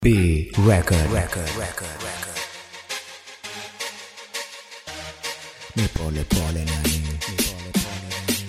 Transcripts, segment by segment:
B record record record record ni pole pole nani ni pole pole nani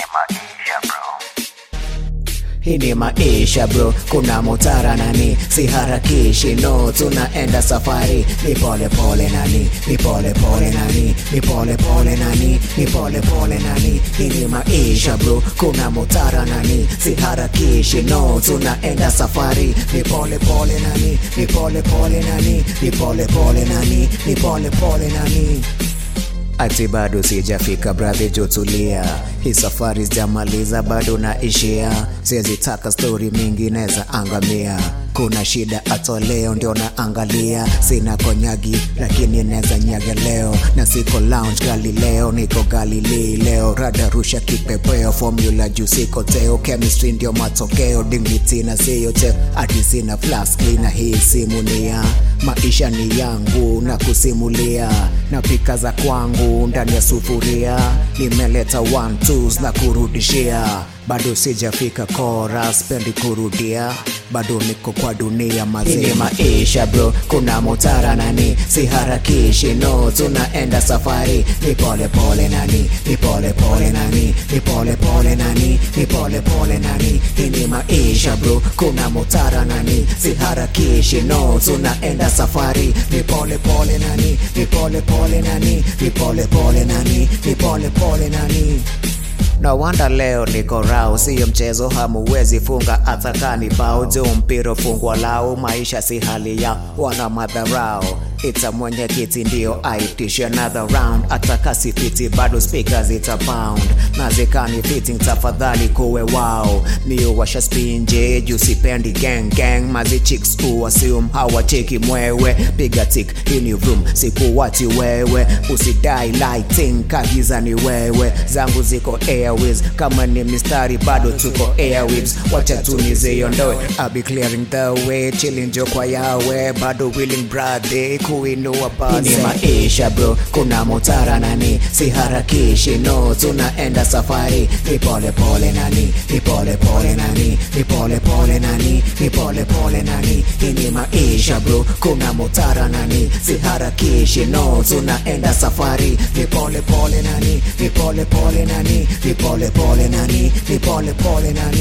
hii ni maisha bro kuna mutara nani siharakishi no tunaenda safari ni pole pole nani ni pole pole nani ni pole pole nani ni pole pole nani hii ni maisha bro kuna mutara nani siharakishi no tunaenda safari ni pole pole nani ni pole pole nani ni pole pole nani ni pole pole nani ati bado sijafika bradhi jotulia hii safari sijamaliza bado naishia siwezi taka stori mingi neza angamia kuna shida hata leo ndio naangalia sina konyagi lakini neza nyaga leo na siko lounge galileo niko galilei leo rada rusha kipepeo formula juu siko teo chemistry ndio matokeo dignity na siyo teo ati sina flaski na hii simu ni ya maisha ni yangu na kusimulia na pika za kwangu ndani ya sufuria nimeleta one twos na kurudishia bado sijafika kora spendi kurudia bado niko kwa dunia mazima maisha bro kuna mutara nani siharakishi no tunaenda safari ni pole pole nani ni pole pole nani ni pole pole nani ni pole pole nani hii ni maisha bro kuna mutara nani siharakishi no tunaenda safari ni pole pole nani ni pole pole nani ni pole pole nani ni pole pole nani na wanda leo niko rau, siyo mchezo, hamuwezi funga hata kani bao juu mpira fungwa lao, maisha si hali ya wana madharau ita mwenye kiti ndio aitishe another round, hata kasi fiti bado speakers ita pound na zikani fitting, tafadhali kuwe wao nio washa spinje juu sipendi gang gang, mazi chicks uwasium hawacheki mwewe, piga tik hii ni room, sikuwati wewe, usidai lighting kagiza ni wewe, zangu ziko airways kama ni mistari bado tuko airwaves, wacha tuniziondoe, I'll be clearing the way, chilling jo kwa yawe, bado willing brother kuinua base. Ni maisha bro, kuna mutara nani, siharakishi no, tunaenda safari, ni pole pole nani, ni pole pole nani, ni pole pole nani, ni pole pole nani, hii ni maisha bro, kuna mutara nani, siharakishi no, tunaenda safari, ni pole pole nani, ni pole pole nani, ni pole pole nani, ni pole pole nani.